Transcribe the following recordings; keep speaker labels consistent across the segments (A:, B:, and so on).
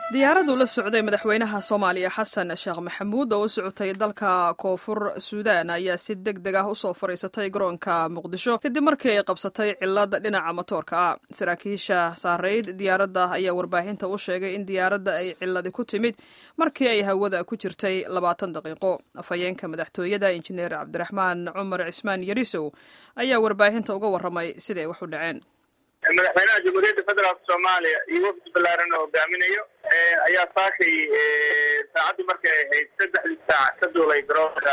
A: diyaaraddu la socday madaxweynaha soomaaliya xasan sheekh maxamuud oo u socotay dalka koonfur suudaan ayaa si deg deg ah usoo fadhiisatay garoonka muqdisho kadib markii ay qabsatay cilad dhinaca matoorka ah saraakiisha saareyd diyaaradda ayaa warbaahinta u sheegay in diyaaradda ay ciladi ku timid markii ay hawada ku jirtay labaatan daqiiqo afhayeenka madaxtooyada injineer cabdiraxmaan cumar cismaan yarisow ayaa warbaahinta uga warramay siday wax u dhaceen
B: madaxweynaha jamhuuriyadda federaalk soomaaliya iyo wafdi ballaaran oo hogaaminayo ayaa saakay saacaddu markay ahayd saddexdii saac ka duulay garoonka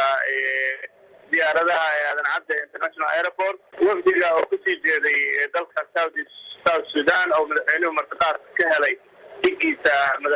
B: diyaaradaha ee aadan cadde international airport wafdiga oo kusii jeeday dalka south south sudan oo madaxweynuhu martiqaad ka helay dhigiisa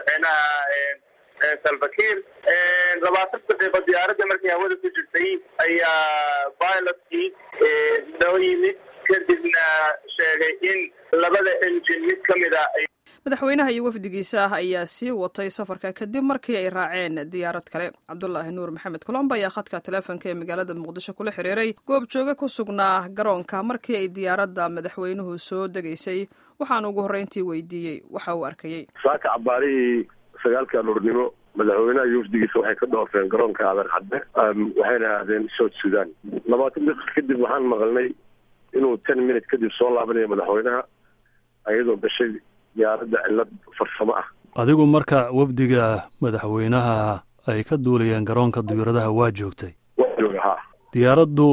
B: madaxweynaha salvakir labaatan daqiiqo diyaaradda markay hawada ku jirtay ayaa pilotkii noo yimid kadibna sheegay in labada engine mid ka mid a
A: madaxweynaha iyo wafdigiisa ayaa sii watay safarka kadib markii ay raaceen diyaarad kale cabdulaahi nuur maxamed colomb ayaa khadka taleefonka ee magaalada muqdisho kula xiriiray goob jooga ku sugnaa garoonka markii ay diyaaradda madaxweynuhu soo degaysay waxaan ugu horreyntii weydiiyey waxa uu arkayey
C: saaka cabaarihii sagaalka aroornimo madaxweynaha iyo wafdigiisa waxay ka dhoofeen garoonka aadan cadde waxayna aadeen south sudan labaatan daqiiq kadib waxaan maqalnay inuu ten minute kadib soo laabanayo madaxweynaha iyadoo gashay diyaaradda cillad farsamo ah
D: adigu marka wafdiga madaxweynaha ay ka duulayeen garoonka diyaaradaha waa joogtay
C: waa jooga ha
D: diyaaraddu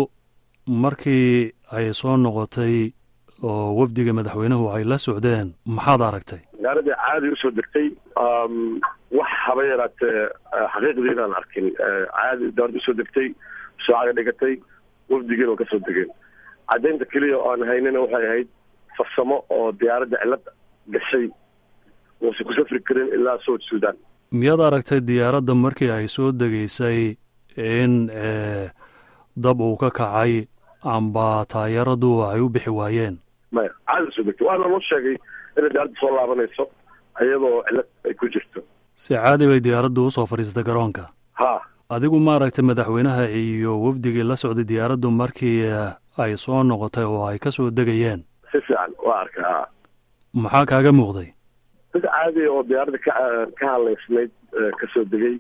D: markii ay soo noqotay oo wafdiga madaxweynuhu ay la socdeen maxaad aragtay
C: diyaaradda caadi usoo degtay wax haba yaraatee xaqiiqdii inaan arkin caadi diyaaradda usoo degtay soocaga dhigatay wafdigiina waa kasoo degeen caddaynta keliya oo aan haynina waxay ahayd farsamo oo diyaaradda cillad gashay uusan ku safri karin ilaa south sudan
D: miyaad aragtay diyaaradda markii ay soo degaysay in dab uu ka kacay amba taayaradu ay u bixi waayeen
C: maya caadi soo degtay waana loo sheegay inay diyaaradda soo laabanayso iyadoo cillad ay ku jirto
D: si caadi bay diyaaraddu usoo fadhiistay garoonka
C: ha
D: adigu maaragtay madaxweynaha iyo wafdigii la socday diyaaraddu markii ay soo noqotay oo ay ka soo degayeen
C: si fiican waa arkaa
D: maxaa kaaga muuqday
C: dad caadiya oo diyaaradda ka ka hadlaysnayd kasoo degay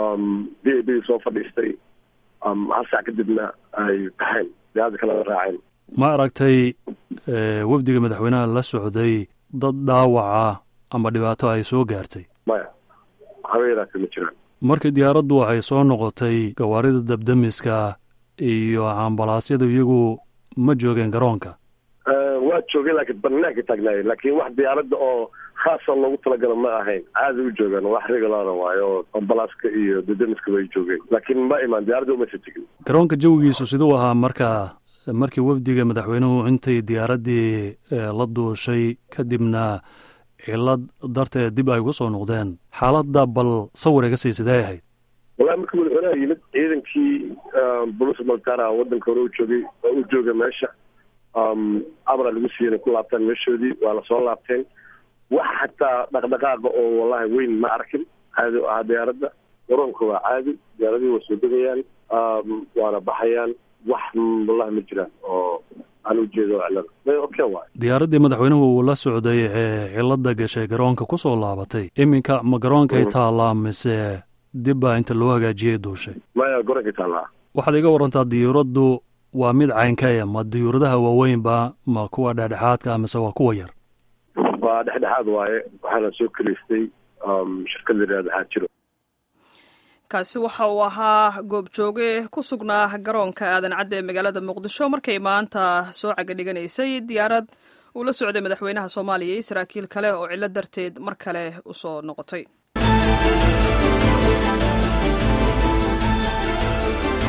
C: b a b soo fadhiistay hal saac kadibna ay baxeen diyaaradda kalena raaceen
D: ma aragtay wafdiga madaxweynaha la socday dad dhaawaca ama dhibaato ay soo gaartay
C: maya haba yaraatee ma jiraan
D: markii diyaaraddu ay soo noqotay gawaarida dabdamiska iyo ambalaasyadu iyagu ma joogeen garoonka
C: waa joogeen laakiin banaanka taagnaayeen laakiin wax diyaaradda oo khaasa loogu talagala ma ahayn caadi u joogaan wax regulara waayo oo ambalaaska iyo dadamiska way joogeen laakiin ma imaan diyaaradda umaysa tegin
D: garoonka jawigiisu siduu ahaa marka markii wafdiga madaxweynuhu intay diyaaraddii la duushay kadibna cilad darteed dib ay uga soo noqdeen xaaladda bal sawir iga sii sidee ahayd
C: wallahi markii madaxweynaha yimid ciidankii bolice maltara waddanka hore u joogay oo u jooga meesha amra lagu siiyey inay ku laabtaan meeshoodii waa lasoo laabteen wax xataa dhaqdhaqaaqa oo wallahi weyn ma arkin caadi o ahaa diyaaradda garoonka waa caadi diyaaradihii waa soo degayaan waana baxayaan wax wallahi ma jiraan oo aan ujeedo cilada okay waay
D: diyaaraddii madaxweynuhu uu la socday ee cilada gashay garoonka ku soo laabatay iminka ma garoonkay taallaa mise dib baa inta loo hagaajiyey duushay
C: maya garoonkay taallaa
D: waxaad iga warantaa diyuuraddu waa mid caynkaya ma diyuuradaha waaweynba ma kuwa dhexdhexaadka mise waa kuwa yar
C: waa dhexdhexaad waaye waxaana soo keliystay shirkad la yihahda xaajiro
A: kaasi waxa uu ahaa goobjooge ku sugnaa garoonka aadan cadde ee magaalada muqdisho markay maanta soo cagadhiganaysay diyaarad uu la socday madaxweynaha soomaaliya iyo saraakiil kale oo cillo darteed mar kale usoo noqotay